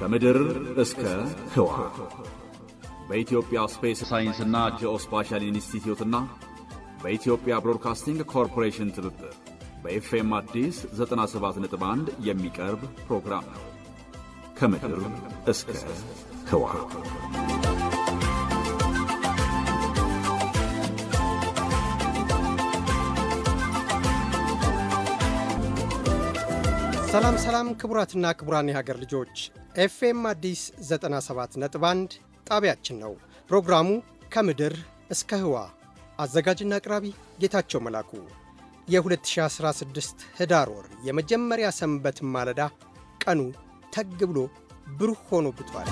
ከምድር እስከ ህዋ በኢትዮጵያ ስፔስ ሳይንስና ጂኦስፓሻል ኢንስቲትዩትና በኢትዮጵያ ብሮድካስቲንግ ኮርፖሬሽን ትብብር በኤፍኤም አዲስ 97.1 የሚቀርብ ፕሮግራም ነው። ከምድር እስከ ህዋ ሰላም ሰላም ክቡራትና ክቡራን የሀገር ልጆች ኤፍኤም አዲስ 97 ነጥብ 1 ጣቢያችን ነው። ፕሮግራሙ ከምድር እስከ ህዋ አዘጋጅና አቅራቢ ጌታቸው መላኩ። የ2016 ህዳር ወር የመጀመሪያ ሰንበት ማለዳ ቀኑ ተግ ብሎ ብሩህ ሆኖ ብቷል።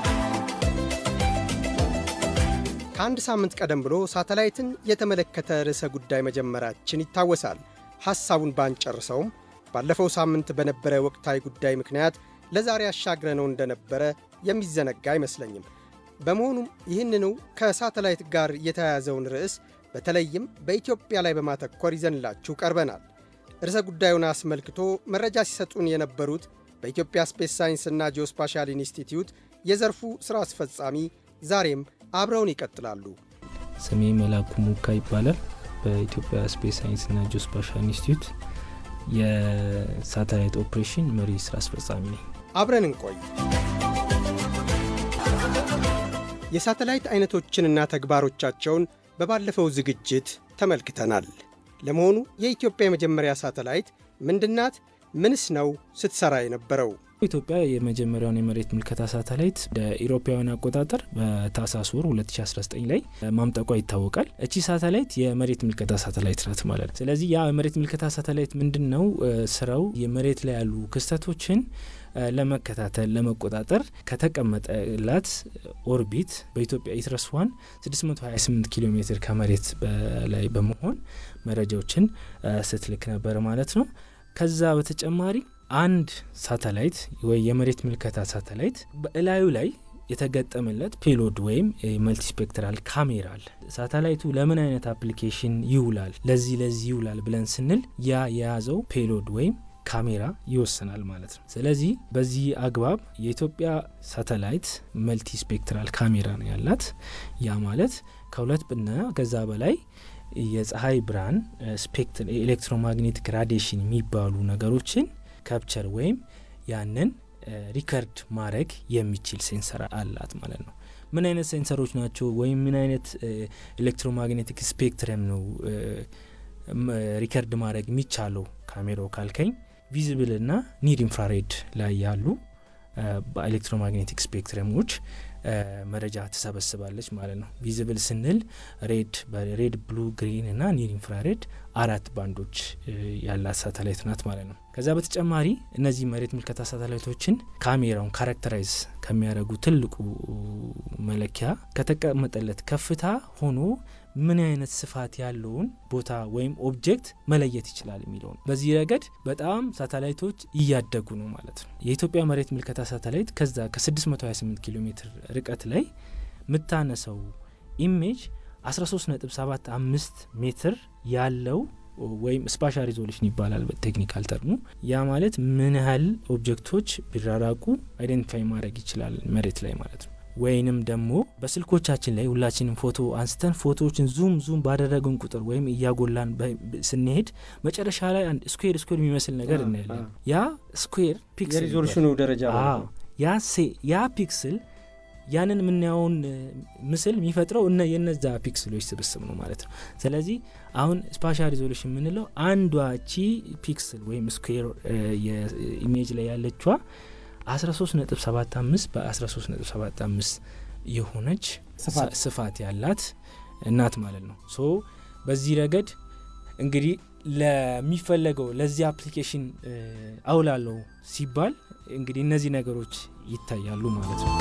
ከአንድ ሳምንት ቀደም ብሎ ሳተላይትን የተመለከተ ርዕሰ ጉዳይ መጀመራችን ይታወሳል። ሐሳቡን ባንጨርሰውም ባለፈው ሳምንት በነበረ ወቅታዊ ጉዳይ ምክንያት ለዛሬ አሻግረነው እንደነበረ የሚዘነጋ አይመስለኝም። በመሆኑም ይህንኑ ከሳተላይት ጋር የተያያዘውን ርዕስ በተለይም በኢትዮጵያ ላይ በማተኮር ይዘንላችሁ ቀርበናል። ርዕሰ ጉዳዩን አስመልክቶ መረጃ ሲሰጡን የነበሩት በኢትዮጵያ ስፔስ ሳይንስና ጂኦስፓሻል ኢንስቲትዩት የዘርፉ ሥራ አስፈጻሚ ዛሬም አብረውን ይቀጥላሉ። ስሜ መላኩ ሙካ ይባላል። በኢትዮጵያ ስፔስ ሳይንስና ጂኦስፓሻል ኢንስቲትዩት የሳተላይት ኦፕሬሽን መሪ ስራ አስፈጻሚ ነኝ። አብረን እንቆይ። የሳተላይት አይነቶችንና ተግባሮቻቸውን በባለፈው ዝግጅት ተመልክተናል። ለመሆኑ የኢትዮጵያ የመጀመሪያ ሳተላይት ምንድናት? ምንስ ነው ስትሰራ የነበረው? ኢትዮጵያ የመጀመሪያውን የመሬት ምልከታ ሳተላይት እንደ ኢሮፓውያን አቆጣጠር በታህሳስ ወር 2019 ላይ ማምጠቋ ይታወቃል። እቺ ሳተላይት የመሬት ምልከታ ሳተላይት ናት ማለት ነው። ስለዚህ ያ የመሬት ምልከታ ሳተላይት ምንድን ነው ስራው? የመሬት ላይ ያሉ ክስተቶችን ለመከታተል ለመቆጣጠር ከተቀመጠላት ኦርቢት በኢትዮጵያ ኢትረስ ዋን 628 ኪሎ ሜትር ከመሬት በላይ በመሆን መረጃዎችን ስትልክ ነበር ማለት ነው። ከዛ በተጨማሪ አንድ ሳተላይት ወይ የመሬት ምልከታ ሳተላይት በእላዩ ላይ የተገጠመለት ፔሎድ ወይም መልቲስፔክትራል ካሜራ አለ። ሳተላይቱ ለምን አይነት አፕሊኬሽን ይውላል፣ ለዚህ ለዚህ ይውላል ብለን ስንል ያ የያዘው ፔሎድ ወይም ካሜራ ይወስናል ማለት ነው። ስለዚህ በዚህ አግባብ የኢትዮጵያ ሳተላይት መልቲ ስፔክትራል ካሜራ ነው ያላት። ያ ማለት ከሁለት ብና ከዛ በላይ የፀሐይ ብርሃን ስፔክትር ኤሌክትሮማግኔቲክ ራዲሽን የሚባሉ ነገሮችን ካፕቸር ወይም ያንን ሪከርድ ማድረግ የሚችል ሴንሰር አላት ማለት ነው። ምን አይነት ሴንሰሮች ናቸው ወይም ምን አይነት ኤሌክትሮማግኔቲክ ስፔክትረም ነው ሪከርድ ማድረግ የሚቻለው ካሜራው ካልከኝ ቪዚብል እና ኒር ኢንፍራሬድ ላይ ያሉ በኤሌክትሮማግኔቲክ ስፔክትረሞች መረጃ ትሰበስባለች ማለት ነው። ቪዚብል ስንል ሬድ ሬድ፣ ብሉ፣ ግሪን እና ኒር ኢንፍራሬድ አራት ባንዶች ያላት ሳተላይት ናት ማለት ነው። ከዛ በተጨማሪ እነዚህ መሬት ምልከታ ሳተላይቶችን ካሜራውን ካራክተራይዝ ከሚያደርጉ ትልቁ መለኪያ ከተቀመጠለት ከፍታ ሆኖ ምን አይነት ስፋት ያለውን ቦታ ወይም ኦብጀክት መለየት ይችላል የሚለው ነው። በዚህ ረገድ በጣም ሳተላይቶች እያደጉ ነው ማለት ነው። የኢትዮጵያ መሬት ምልከታ ሳተላይት ከዛ ከ628 ኪሎ ሜትር ርቀት ላይ የምታነሰው ኢሜጅ 13.75 ሜትር ያለው ወይም ስፓሻል ሪዞሉሽን ይባላል በቴክኒካል ተርሙ። ያ ማለት ምን ያህል ኦብጀክቶች ቢራራቁ አይደንቲፋይ ማድረግ ይችላል መሬት ላይ ማለት ነው። ወይንም ደግሞ በስልኮቻችን ላይ ሁላችንም ፎቶ አንስተን ፎቶዎችን ዙም ዙም ባደረግን ቁጥር ወይም እያጎላን ስንሄድ መጨረሻ ላይ አንድ ስኩዌር ስኩዌር የሚመስል ነገር እናያለን። ያ ስኩዌር ፒክስል የሪዞሉሽኑ ደረጃ ያ ፒክስል ያንን የምናየውን ምስል የሚፈጥረው እነ የነዛ ፒክስሎች ስብስብ ነው ማለት ነው። ስለዚህ አሁን ስፓሻል ሪዞሉሽን የምንለው አንዷ ቺ ፒክስል ወይም ስኩዌር ኢሜጅ ላይ ያለችዋ 13.75 በ13.75 የሆነች ስፋት ያላት እናት ማለት ነው። ሶ በዚህ ረገድ እንግዲህ ለሚፈለገው ለዚህ አፕሊኬሽን አውላለው ሲባል እንግዲህ እነዚህ ነገሮች ይታያሉ ማለት ነው።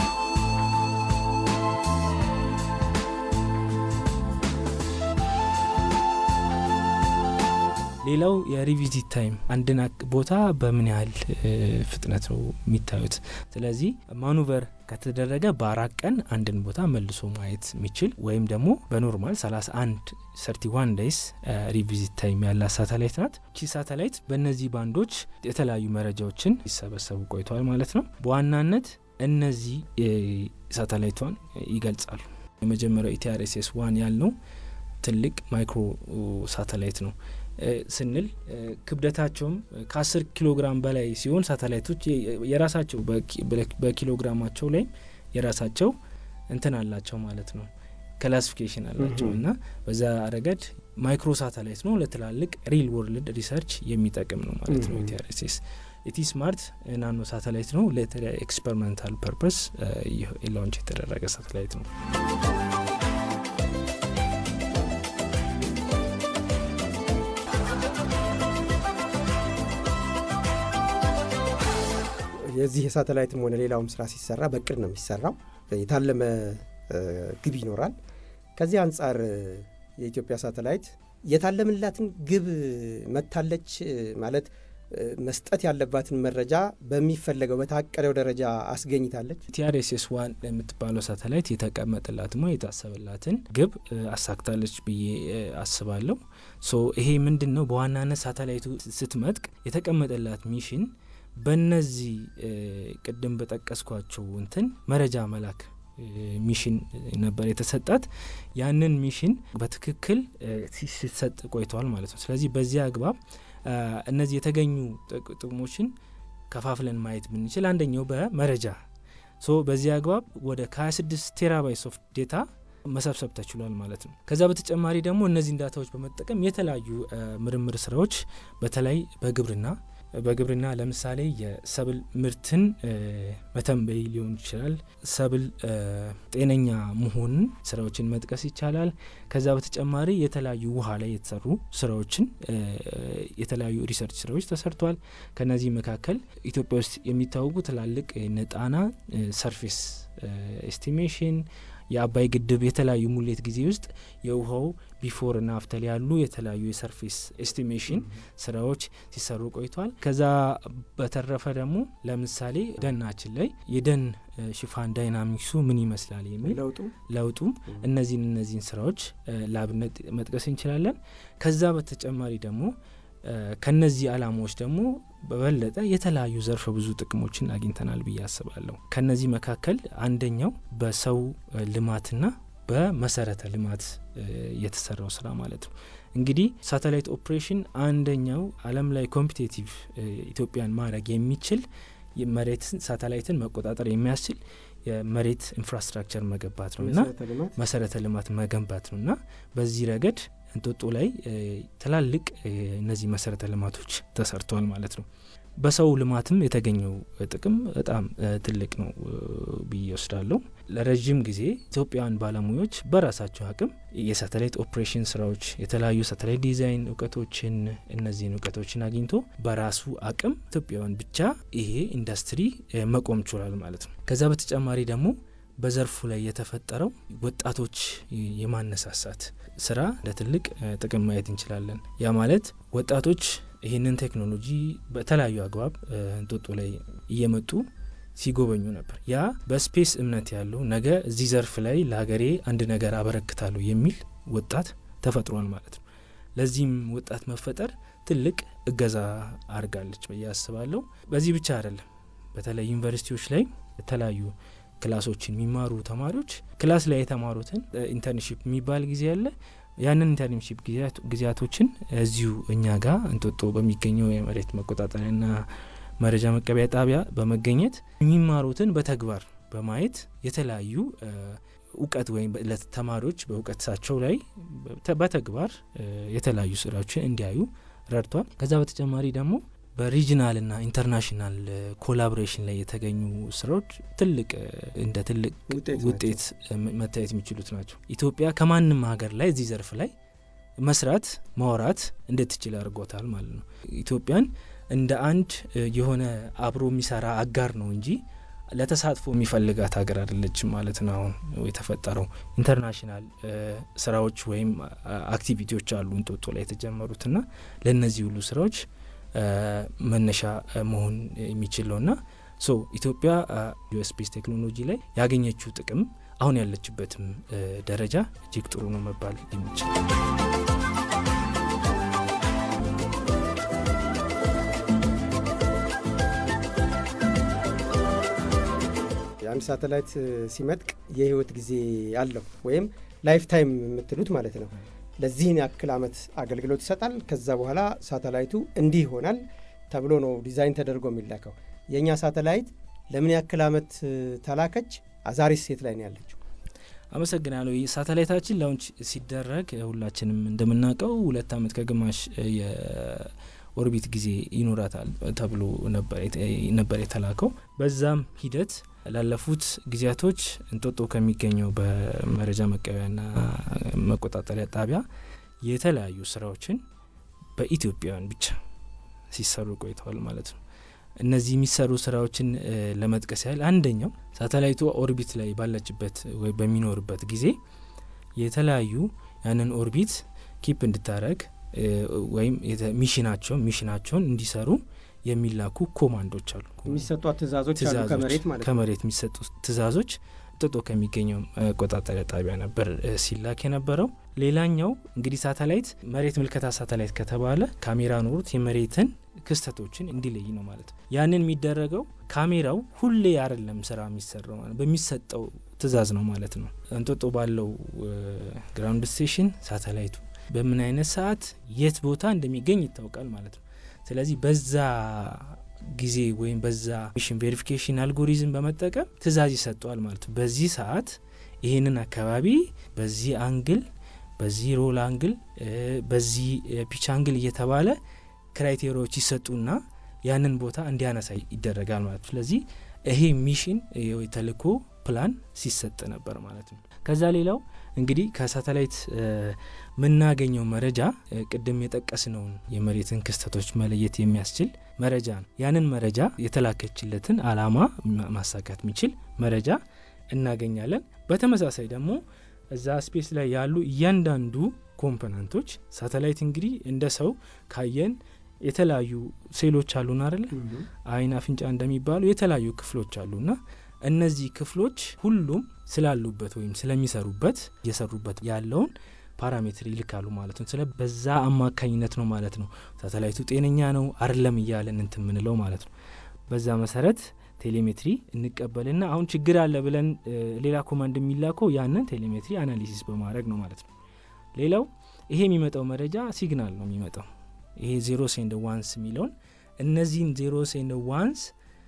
ሌላው የሪቪዚት ታይም አንድን ቦታ በምን ያህል ፍጥነት ነው የሚታዩት። ስለዚህ ማኑቨር ከተደረገ በአራት ቀን አንድን ቦታ መልሶ ማየት የሚችል ወይም ደግሞ በኖርማል 31 31 ዴይስ ሪቪዚት ታይም ያላት ሳተላይት ናት። ቺ ሳተላይት በእነዚህ ባንዶች የተለያዩ መረጃዎችን ሲሰበሰቡ ቆይተዋል ማለት ነው። በዋናነት እነዚህ ሳተላይቷን ይገልጻሉ። የመጀመሪያው ኢቲአርኤስኤስ ዋን ያልነው ትልቅ ማይክሮ ሳተላይት ነው ስንል ክብደታቸውም ከአስር ኪሎ ግራም በላይ ሲሆን ሳተላይቶች የራሳቸው በኪሎግራማቸው ላይም የራሳቸው እንትን አላቸው ማለት ነው ክላሲፊኬሽን አላቸው እና በዛ ረገድ ማይክሮ ሳተላይት ነው። ለትላልቅ ሪል ወርልድ ሪሰርች የሚጠቅም ነው ማለት ነው ኢቲአርኤስኤስ። ኢቲ ስማርት ናኖ ሳተላይት ነው። ለተለያዩ ኤክስፐሪመንታል ፐርፐስ ላውንች የተደረገ ሳተላይት ነው። የዚህ የሳተላይትም ሆነ ሌላውም ስራ ሲሰራ በቅድ ነው የሚሰራው። የታለመ ግብ ይኖራል። ከዚህ አንጻር የኢትዮጵያ ሳተላይት የታለምላትን ግብ መታለች ማለት መስጠት ያለባትን መረጃ በሚፈለገው በታቀደው ደረጃ አስገኝታለች። ቲአርኤስኤስ ዋን የምትባለው ሳተላይት የተቀመጠላትም የታሰበላትን ግብ አሳክታለች ብዬ አስባለሁ። ሶ ይሄ ምንድን ነው በዋናነት ሳተላይቱ ስትመጥቅ የተቀመጠላት ሚሽን በነዚህ ቅድም በጠቀስኳቸው እንትን መረጃ መላክ ሚሽን ነበር የተሰጣት። ያንን ሚሽን በትክክል ሲሰጥ ቆይተዋል ማለት ነው። ስለዚህ በዚህ አግባብ እነዚህ የተገኙ ጥቅሞችን ከፋፍለን ማየት ብንችል አንደኛው በመረጃ ሶ በዚህ አግባብ ወደ ከ26 ቴራባይት ሶፍት ዴታ መሰብሰብ ተችሏል ማለት ነው። ከዛ በተጨማሪ ደግሞ እነዚህን ዳታዎች በመጠቀም የተለያዩ ምርምር ስራዎች በተለይ በግብርና በግብርና ለምሳሌ የሰብል ምርትን መተንበይ ሊሆን ይችላል። ሰብል ጤነኛ መሆንን ስራዎችን መጥቀስ ይቻላል። ከዛ በተጨማሪ የተለያዩ ውሃ ላይ የተሰሩ ስራዎችን የተለያዩ ሪሰርች ስራዎች ተሰርቷል። ከነዚህ መካከል ኢትዮጵያ ውስጥ የሚታወቁ ትላልቅ ነጣና ሰርፌስ ኤስቲሜሽን የአባይ ግድብ የተለያዩ ሙሌት ጊዜ ውስጥ የውሃው ቢፎር እና አፍተር ያሉ የተለያዩ የሰርፌስ ኤስቲሜሽን ስራዎች ሲሰሩ ቆይቷል። ከዛ በተረፈ ደግሞ ለምሳሌ ደናችን ላይ የደን ሽፋን ዳይናሚክሱ ምን ይመስላል የሚል ለውጡም እነዚህን እነዚህን ስራዎች ለአብነት መጥቀስ እንችላለን። ከዛ በተጨማሪ ደግሞ ከነዚህ አላማዎች ደግሞ በበለጠ የተለያዩ ዘርፈ ብዙ ጥቅሞችን አግኝተናል ብዬ አስባለሁ። ከነዚህ መካከል አንደኛው በሰው ልማትና በመሰረተ ልማት የተሰራው ስራ ማለት ነው። እንግዲህ ሳተላይት ኦፕሬሽን አንደኛው ዓለም ላይ ኮምፒቴቲቭ ኢትዮጵያን ማድረግ የሚችል መሬትን ሳተላይትን መቆጣጠር የሚያስችል የመሬት ኢንፍራስትራክቸር መገንባት ነው እና መሰረተ ልማት መገንባት ነው እና በዚህ ረገድ እንጦጦ ላይ ትላልቅ እነዚህ መሰረተ ልማቶች ተሰርተዋል ማለት ነው። በሰው ልማትም የተገኘው ጥቅም በጣም ትልቅ ነው ብዬ ወስዳለሁ። ለረዥም ጊዜ ኢትዮጵያውያን ባለሙያዎች በራሳቸው አቅም የሳተላይት ኦፕሬሽን ስራዎች፣ የተለያዩ ሳተላይት ዲዛይን እውቀቶችን እነዚህን እውቀቶችን አግኝቶ በራሱ አቅም ኢትዮጵያውያን ብቻ ይሄ ኢንዱስትሪ መቆም ችሏል ማለት ነው። ከዛ በተጨማሪ ደግሞ በዘርፉ ላይ የተፈጠረው ወጣቶች የማነሳሳት ስራ እንደ ትልቅ ጥቅም ማየት እንችላለን። ያ ማለት ወጣቶች ይህንን ቴክኖሎጂ በተለያዩ አግባብ እንጦጦ ላይ እየመጡ ሲጎበኙ ነበር። ያ በስፔስ እምነት ያለው ነገ እዚህ ዘርፍ ላይ ለሀገሬ አንድ ነገር አበረክታለሁ የሚል ወጣት ተፈጥሯል ማለት ነው። ለዚህም ወጣት መፈጠር ትልቅ እገዛ አድርጋለች ብዬ አስባለሁ። በዚህ ብቻ አይደለም። በተለይ ዩኒቨርሲቲዎች ላይ የተለያዩ ክላሶችን የሚማሩ ተማሪዎች ክላስ ላይ የተማሩትን ኢንተርንሺፕ የሚባል ጊዜ አለ። ያንን ኢንተርንሺፕ ጊዜያቶችን እዚሁ እኛ ጋር እንጦጦ በሚገኘው የመሬት መቆጣጠሪያና መረጃ መቀበያ ጣቢያ በመገኘት የሚማሩትን በተግባር በማየት የተለያዩ እውቀት ወይም ለተማሪዎች በእውቀታቸው ላይ በተግባር የተለያዩ ስራዎችን እንዲያዩ ረድቷል። ከዛ በተጨማሪ ደግሞ በሪጅናልና ኢንተርናሽናል ኮላቦሬሽን ላይ የተገኙ ስራዎች ትልቅ እንደ ትልቅ ውጤት መታየት የሚችሉት ናቸው። ኢትዮጵያ ከማንም ሀገር ላይ እዚህ ዘርፍ ላይ መስራት ማውራት እንድትችል አድርጎታል ማለት ነው። ኢትዮጵያን እንደ አንድ የሆነ አብሮ የሚሰራ አጋር ነው እንጂ ለተሳትፎ የሚፈልጋት ሀገር አይደለችም ማለት ነው። አሁን የተፈጠረው ኢንተርናሽናል ስራዎች ወይም አክቲቪቲዎች አሉ እንጦጦ ላይ የተጀመሩትና ለእነዚህ ሁሉ ስራዎች መነሻ መሆን የሚችል ነውና ሶ ኢትዮጵያ ዩኤስፔስ ቴክኖሎጂ ላይ ያገኘችው ጥቅም አሁን ያለችበትም ደረጃ እጅግ ጥሩ ነው መባል የሚችል የአንድ ሳተላይት ሲመጥቅ የህይወት ጊዜ አለው ወይም ላይፍ ታይም የምትሉት ማለት ነው። ለዚህን ያክል ዓመት አገልግሎት ይሰጣል። ከዛ በኋላ ሳተላይቱ እንዲህ ይሆናል ተብሎ ነው ዲዛይን ተደርጎ የሚላከው። የእኛ ሳተላይት ለምን ያክል ዓመት ተላከች? አዛሪስ ሴት ላይ ነው ያለችው? አመሰግናለሁ። ሳተላይታችን ላውንች ሲደረግ ሁላችንም እንደምናውቀው ሁለት ዓመት ከግማሽ የኦርቢት ጊዜ ይኖራታል ተብሎ ነበር የተላከው። በዛም ሂደት ላለፉት ጊዜያቶች እንጦጦ ከሚገኘው በመረጃ መቀበያና መቆጣጠሪያ ጣቢያ የተለያዩ ስራዎችን በኢትዮጵያውያን ብቻ ሲሰሩ ቆይተዋል ማለት ነው። እነዚህ የሚሰሩ ስራዎችን ለመጥቀስ ያህል አንደኛው ሳተላይቱ ኦርቢት ላይ ባለችበት ወይ በሚኖርበት ጊዜ የተለያዩ ያንን ኦርቢት ኪፕ እንድታረግ ወይም ሚሽናቸውን ሚሽናቸውን እንዲሰሩ የሚላኩ ኮማንዶች አሉ። የሚሰጧት ትእዛዞች አሉ ከመሬት ማለት ነው። ከመሬት የሚሰጡ ትእዛዞች ጥጦ ከሚገኘው መቆጣጠሪያ ጣቢያ ነበር ሲላክ የነበረው። ሌላኛው እንግዲህ ሳተላይት መሬት ምልከታ ሳተላይት ከተባለ ካሜራ ኖሩት የመሬትን ክስተቶችን እንዲለይ ነው ማለት ነው። ያንን የሚደረገው ካሜራው ሁሌ አይደለም ስራ የሚሰራው ማለት በሚሰጠው ትእዛዝ ነው ማለት ነው። እንጦጦ ባለው ግራውንድ ስቴሽን ሳተላይቱ በምን አይነት ሰዓት የት ቦታ እንደሚገኝ ይታወቃል ማለት ነው። ስለዚህ በዛ ጊዜ ወይም በዛ ሚሽን ቬሪፊኬሽን አልጎሪዝም በመጠቀም ትእዛዝ ይሰጠዋል ማለት ነው። በዚህ ሰዓት ይህንን አካባቢ በዚህ አንግል፣ በዚህ ሮል አንግል፣ በዚህ ፒች አንግል እየተባለ ክራይቴሪያዎች ይሰጡና ያንን ቦታ እንዲያነሳ ይደረጋል ማለት ነው። ስለዚህ ይሄ ሚሽን የተልእኮ ፕላን ሲሰጥ ነበር ማለት ነው። ከዛ ሌላው እንግዲህ ከሳተላይት የምናገኘው መረጃ ቅድም የጠቀስነውን የመሬትን ክስተቶች መለየት የሚያስችል መረጃ ነው። ያንን መረጃ የተላከችለትን አላማ ማሳካት የሚችል መረጃ እናገኛለን። በተመሳሳይ ደግሞ እዛ ስፔስ ላይ ያሉ እያንዳንዱ ኮምፖነንቶች ሳተላይት እንግዲህ እንደ ሰው ካየን የተለያዩ ሴሎች አሉን አይደለ? አይን፣ አፍንጫ እንደሚባሉ የተለያዩ ክፍሎች አሉና እነዚህ ክፍሎች ሁሉም ስላሉበት ወይም ስለሚሰሩበት እየሰሩበት ያለውን ፓራሜትር ይልካሉ ማለት ነው። ስለ በዛ አማካኝነት ነው ማለት ነው ሳተላይቱ ጤነኛ ነው አይደለም እያለን እንትን ምንለው ማለት ነው። በዛ መሰረት ቴሌሜትሪ እንቀበልና አሁን ችግር አለ ብለን ሌላ ኮማንድ የሚላከው ያንን ቴሌሜትሪ አናሊሲስ በማድረግ ነው ማለት ነው። ሌላው ይሄ የሚመጣው መረጃ ሲግናል ነው የሚመጣው ይሄ ዜሮ ሴንድ ዋንስ የሚለውን እነዚህን ዜሮ ሴንድ ዋንስ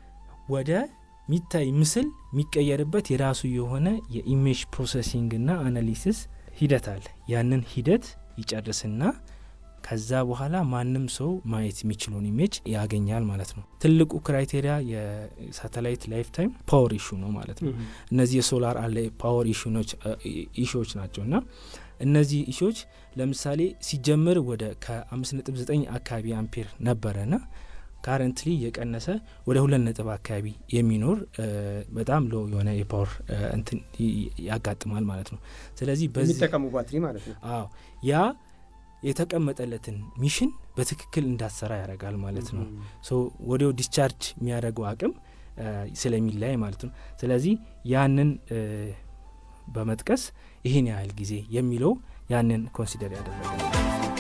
ወደ ሚታይ ምስል የሚቀየርበት የራሱ የሆነ የኢሜጅ ፕሮሰሲንግ ና አናሊሲስ ሂደት አለ። ያንን ሂደት ይጨርስና ከዛ በኋላ ማንም ሰው ማየት የሚችለውን ኢሜጅ ያገኛል ማለት ነው። ትልቁ ክራይቴሪያ የሳተላይት ላይፍ ታይም ፓወር ኢሹ ነው ማለት ነው። እነዚህ የሶላር አለ ፓወር ኢሹዎች ናቸው እና እነዚህ ኢሹዎች ለምሳሌ ሲጀምር ወደ ከ5.9 አካባቢ አምፔር ነበረና ካረንትሊ የቀነሰ ወደ ሁለት ነጥብ አካባቢ የሚኖር በጣም ሎ የሆነ የፓወር እንትን ያጋጥማል ማለት ነው። ስለዚህ የሚጠቀሙ ባትሪ ማለት ነው። አዎ ያ የተቀመጠለትን ሚሽን በትክክል እንዳትሰራ ያደርጋል ማለት ነው። ሶ ወዲያው ዲስቻርጅ የሚያደርገው አቅም ስለሚለያይ ማለት ነው። ስለዚህ ያንን በመጥቀስ ይህን ያህል ጊዜ የሚለው ያንን ኮንሲደር ያደረገ ነው።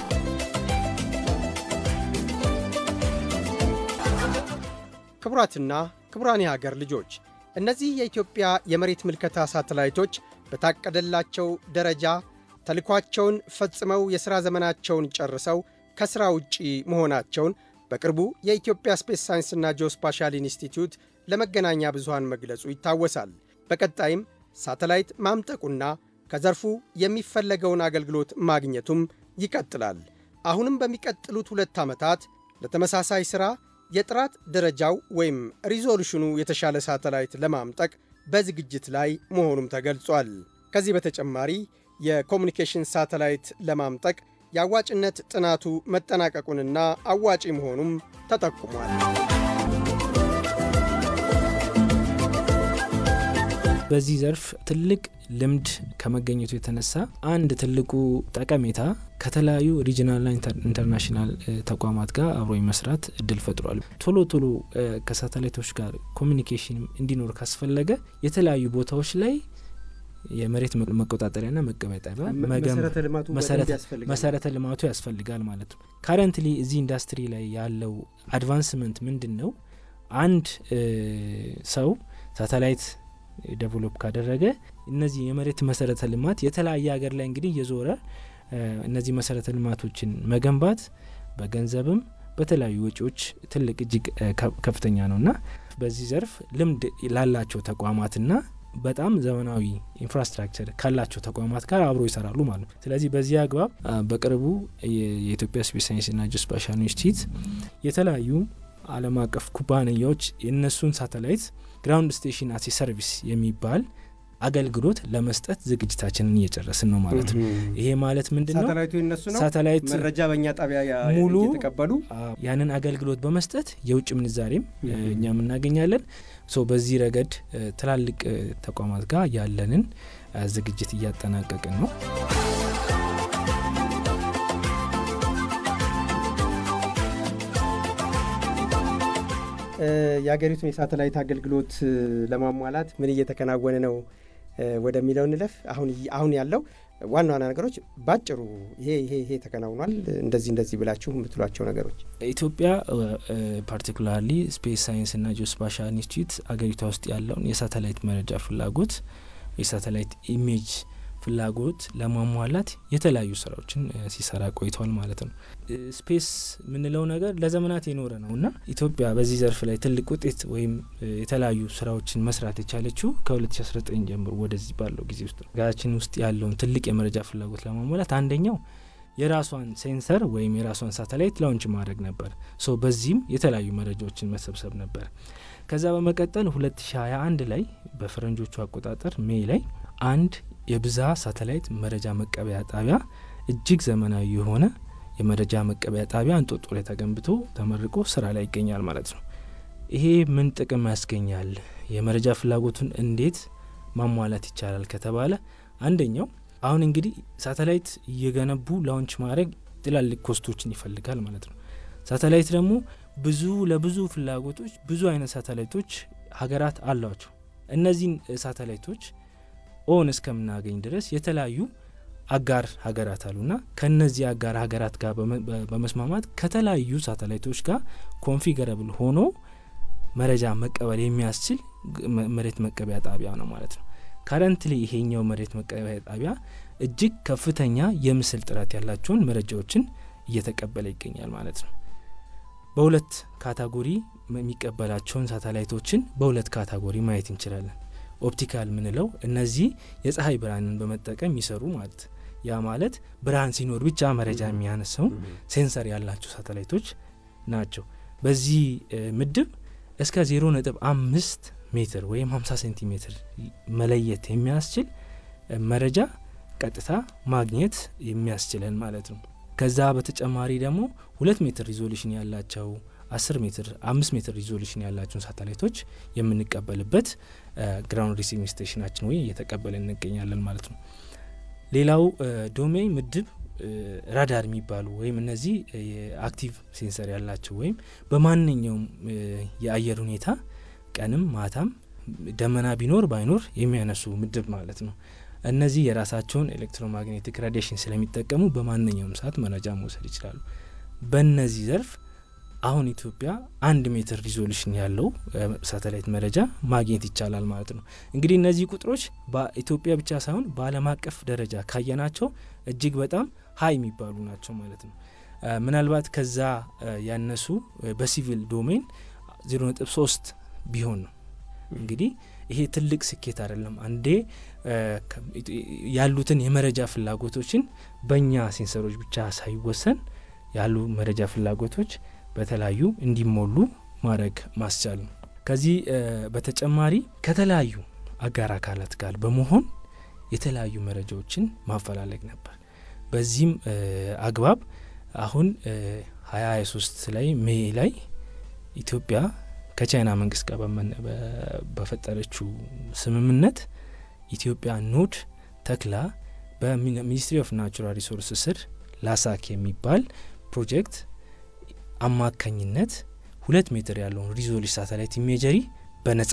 ክቡራትና ክቡራን የሀገር ልጆች እነዚህ የኢትዮጵያ የመሬት ምልከታ ሳተላይቶች በታቀደላቸው ደረጃ ተልኳቸውን ፈጽመው የሥራ ዘመናቸውን ጨርሰው ከሥራ ውጪ መሆናቸውን በቅርቡ የኢትዮጵያ ስፔስ ሳይንስና ጂኦስፓሻል ኢንስቲትዩት ለመገናኛ ብዙሃን መግለጹ ይታወሳል። በቀጣይም ሳተላይት ማምጠቁና ከዘርፉ የሚፈለገውን አገልግሎት ማግኘቱም ይቀጥላል። አሁንም በሚቀጥሉት ሁለት ዓመታት ለተመሳሳይ ሥራ የጥራት ደረጃው ወይም ሪዞሉሽኑ የተሻለ ሳተላይት ለማምጠቅ በዝግጅት ላይ መሆኑም ተገልጿል። ከዚህ በተጨማሪ የኮሚኒኬሽን ሳተላይት ለማምጠቅ የአዋጭነት ጥናቱ መጠናቀቁንና አዋጪ መሆኑም ተጠቁሟል። በዚህ ዘርፍ ትልቅ ልምድ ከመገኘቱ የተነሳ አንድ ትልቁ ጠቀሜታ ከተለያዩ ሪጂናልና ኢንተርናሽናል ተቋማት ጋር አብሮ የመስራት እድል ፈጥሯል። ቶሎ ቶሎ ከሳተላይቶች ጋር ኮሚኒኬሽን እንዲኖር ካስፈለገ የተለያዩ ቦታዎች ላይ የመሬት መቆጣጠሪያና መቀበያ ጣቢያ መሰረተ ልማቱ ያስፈልጋል ማለት ነው። ካረንትሊ እዚህ ኢንዱስትሪ ላይ ያለው አድቫንስመንት ምንድን ነው? አንድ ሰው ሳተላይት ዴቨሎፕ ካደረገ እነዚህ የመሬት መሰረተ ልማት የተለያየ ሀገር ላይ እንግዲህ እየዞረ እነዚህ መሰረተ ልማቶችን መገንባት በገንዘብም በተለያዩ ወጪዎች ትልቅ እጅግ ከፍተኛ ነውና በዚህ ዘርፍ ልምድ ላላቸው ተቋማትና በጣም ዘመናዊ ኢንፍራስትራክቸር ካላቸው ተቋማት ጋር አብሮ ይሰራሉ ማለት ነው። ስለዚህ በዚህ አግባብ በቅርቡ የኢትዮጵያ ስፔስ ሳይንስና ጂኦስፓሻል ኢንስቲትዩት የተለያዩ ዓለም አቀፍ ኩባንያዎች የእነሱን ሳተላይት ግራውንድ ስቴሽን አሴ ሰርቪስ የሚባል አገልግሎት ለመስጠት ዝግጅታችንን እየጨረስን ነው ማለት ነው። ይሄ ማለት ምንድን ነው? ሳተላይቱ የነሱ ነው። ሳተላይት መረጃ በእኛ ጣቢያ ሙሉ እየተቀበሉ ያንን አገልግሎት በመስጠት የውጭ ምንዛሬም እኛም እናገኛለን። ሶ በዚህ ረገድ ትላልቅ ተቋማት ጋር ያለንን ዝግጅት እያጠናቀቅን ነው። የሀገሪቱን የሳተላይት አገልግሎት ለማሟላት ምን እየተከናወነ ነው ወደሚለው እንለፍ። አሁን አሁን ያለው ዋና ዋና ነገሮች ባጭሩ ይሄ ይሄ ይሄ ተከናውኗል፣ እንደዚህ እንደዚህ ብላችሁ የምትሏቸው ነገሮች። ኢትዮጵያ ፓርቲኩላርሊ ስፔስ ሳይንስና ጂኦስፓሻል ኢንስቲትዩት አገሪቷ ውስጥ ያለውን የሳተላይት መረጃ ፍላጎት የሳተላይት ኢሜጅ ፍላጎት ለማሟላት የተለያዩ ስራዎችን ሲሰራ ቆይተዋል ማለት ነው። ስፔስ የምንለው ነገር ለዘመናት የኖረ ነው እና ኢትዮጵያ በዚህ ዘርፍ ላይ ትልቅ ውጤት ወይም የተለያዩ ስራዎችን መስራት የቻለችው ከ2019 ጀምሮ ወደዚህ ባለው ጊዜ ውስጥ ነው። ሀገራችን ውስጥ ያለውን ትልቅ የመረጃ ፍላጎት ለማሟላት አንደኛው የራሷን ሴንሰር ወይም የራሷን ሳተላይት ላውንች ማድረግ ነበር። ሶ በዚህም የተለያዩ መረጃዎችን መሰብሰብ ነበር። ከዛ በመቀጠል 2021 ላይ በፈረንጆቹ አቆጣጠር ሜይ ላይ አንድ የብዝሃ ሳተላይት መረጃ መቀበያ ጣቢያ እጅግ ዘመናዊ የሆነ የመረጃ መቀበያ ጣቢያ እንጦጦ ላይ ተገንብቶ ተመርቆ ስራ ላይ ይገኛል ማለት ነው። ይሄ ምን ጥቅም ያስገኛል? የመረጃ ፍላጎቱን እንዴት ማሟላት ይቻላል ከተባለ አንደኛው አሁን እንግዲህ ሳተላይት እየገነቡ ላውንች ማድረግ ትላልቅ ኮስቶችን ይፈልጋል ማለት ነው። ሳተላይት ደግሞ ብዙ ለብዙ ፍላጎቶች ብዙ አይነት ሳተላይቶች ሀገራት አሏቸው። እነዚህን ሳተላይቶች ኦን እስከምናገኝ ድረስ የተለያዩ አጋር ሀገራት አሉና ከነዚህ አጋር ሀገራት ጋር በመስማማት ከተለያዩ ሳተላይቶች ጋር ኮንፊገረብል ሆኖ መረጃ መቀበል የሚያስችል መሬት መቀበያ ጣቢያ ነው ማለት ነው። ካረንትሊ ይሄኛው መሬት መቀበያ ጣቢያ እጅግ ከፍተኛ የምስል ጥራት ያላቸውን መረጃዎችን እየተቀበለ ይገኛል ማለት ነው። በሁለት ካታጎሪ የሚቀበላቸውን ሳተላይቶችን በሁለት ካታጎሪ ማየት እንችላለን። ኦፕቲካል ምንለው እነዚህ የፀሐይ ብርሃንን በመጠቀም የሚሰሩ ማለት ያ ማለት ብርሃን ሲኖር ብቻ መረጃ የሚያነሰው ሴንሰር ያላቸው ሳተላይቶች ናቸው። በዚህ ምድብ እስከ ዜሮ ነጥብ አምስት ሜትር ወይም 50 ሴንቲሜትር መለየት የሚያስችል መረጃ ቀጥታ ማግኘት የሚያስችለን ማለት ነው። ከዛ በተጨማሪ ደግሞ ሁለት ሜትር ሪዞሉሽን ያላቸው አስር ሜትር አምስት ሜትር ሪዞሉሽን ያላቸውን ሳተላይቶች የምንቀበልበት ግራውንድ ሪሲቪንግ ስቴሽናችን ወይ እየተቀበለ እንገኛለን ማለት ነው። ሌላው ዶሜን ምድብ ራዳር የሚባሉ ወይም እነዚህ የአክቲቭ ሴንሰር ያላቸው ወይም በማንኛውም የአየር ሁኔታ ቀንም ማታም ደመና ቢኖር ባይኖር የሚያነሱ ምድብ ማለት ነው። እነዚህ የራሳቸውን ኤሌክትሮማግኔቲክ ራዲሽን ስለሚጠቀሙ በማንኛውም ሰዓት መረጃ መውሰድ ይችላሉ። በእነዚህ ዘርፍ አሁን ኢትዮጵያ አንድ ሜትር ሪዞሉሽን ያለው ሳተላይት መረጃ ማግኘት ይቻላል ማለት ነው። እንግዲህ እነዚህ ቁጥሮች በኢትዮጵያ ብቻ ሳይሆን በዓለም አቀፍ ደረጃ ካየናቸው እጅግ በጣም ሀይ የሚባሉ ናቸው ማለት ነው። ምናልባት ከዛ ያነሱ በሲቪል ዶሜን ዜሮ ነጥብ ሶስት ቢሆን ነው እንግዲህ ይሄ ትልቅ ስኬት አይደለም። አንዴ ያሉትን የመረጃ ፍላጎቶችን በእኛ ሴንሰሮች ብቻ ሳይወሰን ያሉ መረጃ ፍላጎቶች በተለያዩ እንዲሞሉ ማድረግ ማስቻል ነው። ከዚህ በተጨማሪ ከተለያዩ አጋር አካላት ጋር በመሆን የተለያዩ መረጃዎችን ማፈላለግ ነበር። በዚህም አግባብ አሁን ሀያ ሀያ ሶስት ላይ ሜይ ላይ ኢትዮጵያ ከቻይና መንግስት ጋር በፈጠረችው ስምምነት ኢትዮጵያ ኖድ ተክላ በሚኒስትሪ ኦፍ ናቹራል ሪሶርስ ስር ላሳክ የሚባል ፕሮጀክት አማካኝነት ሁለት ሜትር ያለውን ሪዞሉሽን ሳተላይት ኢሜጀሪ በነጻ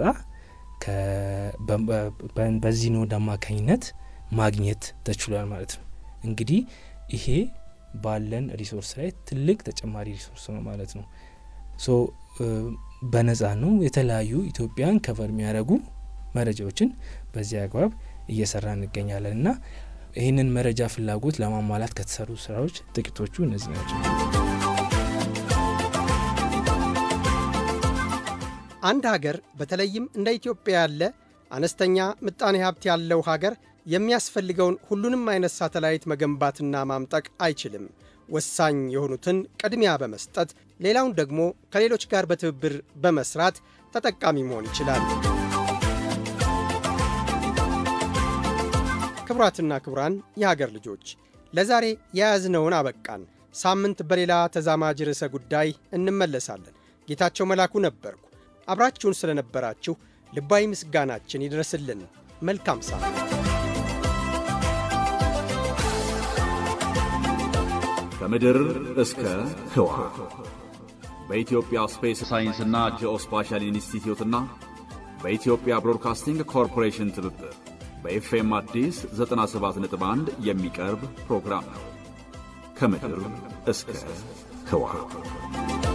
በዚህ ኖድ አማካኝነት ማግኘት ተችሏል ማለት ነው። እንግዲህ ይሄ ባለን ሪሶርስ ላይ ትልቅ ተጨማሪ ሪሶርስ ነው ማለት ነው። ሶ በነጻ ነው የተለያዩ ኢትዮጵያን ከቨር የሚያደርጉ መረጃዎችን በዚህ አግባብ እየሰራ እንገኛለን እና ይህንን መረጃ ፍላጎት ለማሟላት ከተሰሩ ስራዎች ጥቂቶቹ እነዚህ ናቸው። አንድ ሀገር በተለይም እንደ ኢትዮጵያ ያለ አነስተኛ ምጣኔ ሀብት ያለው ሀገር የሚያስፈልገውን ሁሉንም አይነት ሳተላይት መገንባትና ማምጠቅ አይችልም። ወሳኝ የሆኑትን ቅድሚያ በመስጠት ሌላውን ደግሞ ከሌሎች ጋር በትብብር በመስራት ተጠቃሚ መሆን ይችላል። ክቡራትና ክቡራን የሀገር ልጆች ለዛሬ የያዝነውን አበቃን። ሳምንት በሌላ ተዛማጅ ርዕሰ ጉዳይ እንመለሳለን። ጌታቸው መላኩ ነበርኩ። አብራችሁን ስለነበራችሁ ልባዊ ምስጋናችን ይድረስልን። መልካም ሳምንት። ከምድር እስከ ህዋ በኢትዮጵያ ስፔስ ሳይንስና ጂኦስፓሻል ኢንስቲትዩትና በኢትዮጵያ ብሮድካስቲንግ ኮርፖሬሽን ትብብር በኤፍኤም አዲስ 97.1 የሚቀርብ ፕሮግራም ነው። ከምድር እስከ ህዋ